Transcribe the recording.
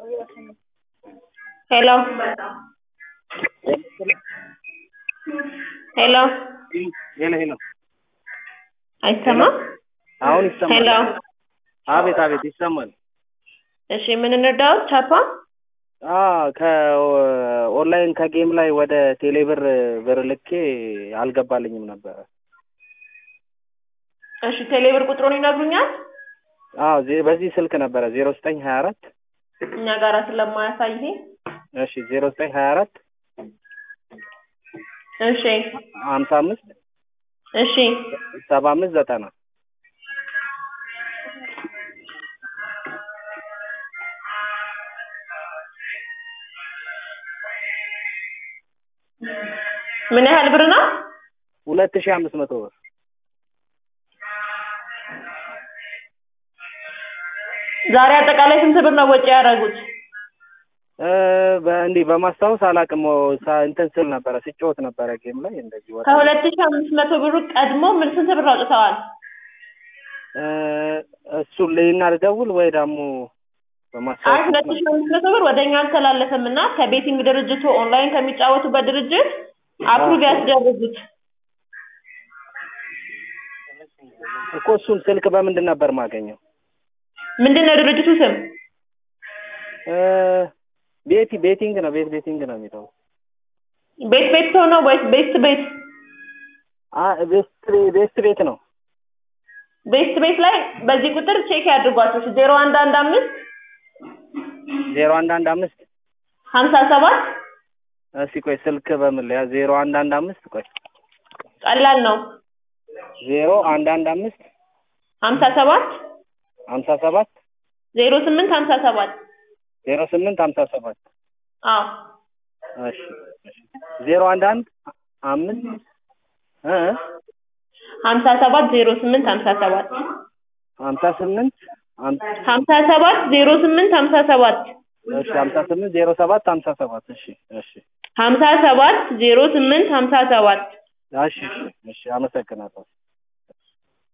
ሄሎ ሄሎ ሄሎ ሄሎ አይሰማም? አሁን ይሰማል። ሄሎ አቤት አቤት ይሰማል። እሺ ምን እንርዳዎት? ቻፓ አ ከኦንላይን ከጌም ላይ ወደ ቴሌብር ብር ልኬ አልገባልኝም ነበረ። እሺ ቴሌብር ቁጥሩን ይነግሩኛል? አዎ ዜ- በዚህ ስልክ ነበረ ዜሮ ዘጠኝ ሀያ አራት እኛ ጋራ ስለማያሳይ ይሄ እሺ ዜሮ ዘጠኝ ሀያ አራት እሺ ሀምሳ አምስት እሺ ሰባ አምስት ዘጠና ምን ያህል ብር ነው? ሁለት ሺህ አምስት መቶ ብር ዛሬ አጠቃላይ ስንት ብር ነው ወጪ ያደረጉት? እ በእንዲህ በማስታወስ አላውቅም። ሳ- እንትን ስል ነበረ ስጫወት ነበረ ጌም ላይ እንደዚህ ወጣ ከሁለት ሺህ አምስት መቶ ብሩ ቀድሞ ምን ስንት ብር አውጥተዋል? እ እሱን ልይና ልደውል ወይ ደግሞ አይ በማስታወስ ሁለት ሺህ አምስት መቶ ብር ወደ እኛ አልተላለፈም እና ከቤቲንግ ድርጅቱ ኦንላይን ከሚጫወቱበት ድርጅት አፕሩቭ ያስደርጉት። እኮ እሱን ስልክ በምንድን ነበር ማገኘው? ምንድን ነው ድርጅቱ ስም? እ ቤቲ ቤቲንግ ነው ቤት ቤቲንግ ነው የሚለው ቤት ቤት ሆኖ ወይስ ቤስት ቤት? አ ቤስት ቤስት ቤት ነው። ቤስት ቤት ላይ በዚህ ቁጥር ቼክ ያድርጓቸው ዜሮ አንድ አንድ አምስት ዜሮ አንድ አንድ አምስት ሀምሳ ሰባት እስኪ ቆይ ስልክ በምን ላይ ዜሮ አንድ አንድ አምስት ቆይ ቀላል ነው ዜሮ አንድ አንድ አምስት ሀምሳ ሰባት ሀምሳ ሰባት ዜሮ ስምንት ሀምሳ ሰባት ዜሮ ስምንት ሀምሳ ሰባት አዎ እሺ እሺ ዜሮ አንድ አንድ አምስት እ ሀምሳ ሰባት ዜሮ ስምንት ሀምሳ ሰባት ሀምሳ ስምንት ሀም- ሀምሳ ሰባት ዜሮ ስምንት ሀምሳ ሰባት እሺ ሀምሳ ስምንት ዜሮ ሰባት ሀምሳ ሰባት እሺ እሺ ሀምሳ ሰባት ዜሮ ስምንት ሀምሳ ሰባት እሺ እሺ እሺ አመሰግናለሁ።